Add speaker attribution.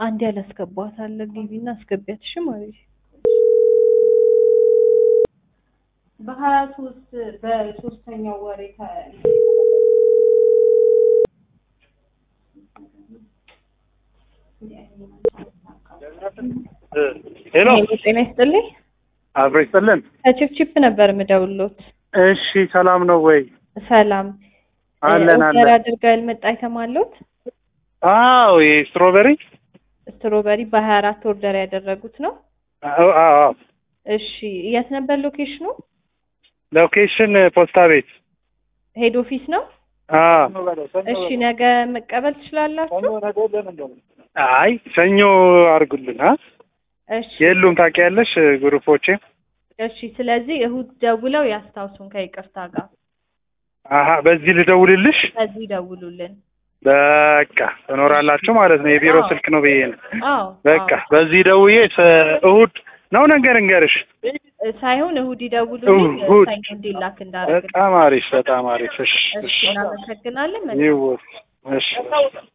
Speaker 1: አንድ ያላስገባት አለ ግቢና አስገቢያት። እሺ ማለት በሀያ ሶስት በሶስተኛው ወር
Speaker 2: ሄሎ
Speaker 1: ጤና ይስጥልኝ።
Speaker 2: አብሮ ይስጥልን።
Speaker 1: ከቺፕቺፕ ነበር የምደውልዎት።
Speaker 2: እሺ ሰላም ነው ወይ?
Speaker 1: ሰላም
Speaker 2: አለን
Speaker 1: ኦርደር
Speaker 2: አለን።
Speaker 1: አድርጋ ያልመጣ አይተማለሁት
Speaker 2: አዎ ይሄ ስትሮበሪ
Speaker 1: ስትሮበሪ በሀያ አራት ኦርደር ያደረጉት ነው።
Speaker 2: አዎ አዎ።
Speaker 1: እሺ የት ነበር ሎኬሽኑ?
Speaker 2: ሎኬሽን ፖስታ ቤት።
Speaker 1: ሄድ ኦፊስ ነው።
Speaker 2: አዎ።
Speaker 1: እሺ ነገ መቀበል ትችላላችሁ?
Speaker 2: አይ ሰኞ አድርጉልን። አ
Speaker 1: እሺ
Speaker 2: የሉም ታውቂያለሽ ግሩፖቼ።
Speaker 1: እሺ። ስለዚህ እሁድ ደውለው ያስታውሱን ከይቅርታ ጋር
Speaker 2: አሀ በዚህ ልደውልልሽ።
Speaker 1: ከዚህ ደውሉልን።
Speaker 2: በቃ ትኖራላችሁ ማለት ነው። የቢሮ
Speaker 1: አዎ።
Speaker 2: ስልክ ነው ብዬ ነው።
Speaker 1: አዎ
Speaker 2: በቃ
Speaker 1: አዎ።
Speaker 2: በዚህ ደውዬ ሰ- እሁድ ነው ነገር እንገርሽ።
Speaker 1: ሳይሆን እሁድ ይደውሉልን
Speaker 2: እሁድ።
Speaker 1: ሰኞ እንዲላክ እንዳደረግ
Speaker 2: በጣም አሪፍ በጣም አሪፍ። እሺ
Speaker 1: እሺ
Speaker 2: እሺ
Speaker 1: እናመሰግናለን። መልካም
Speaker 2: ይወ እሺ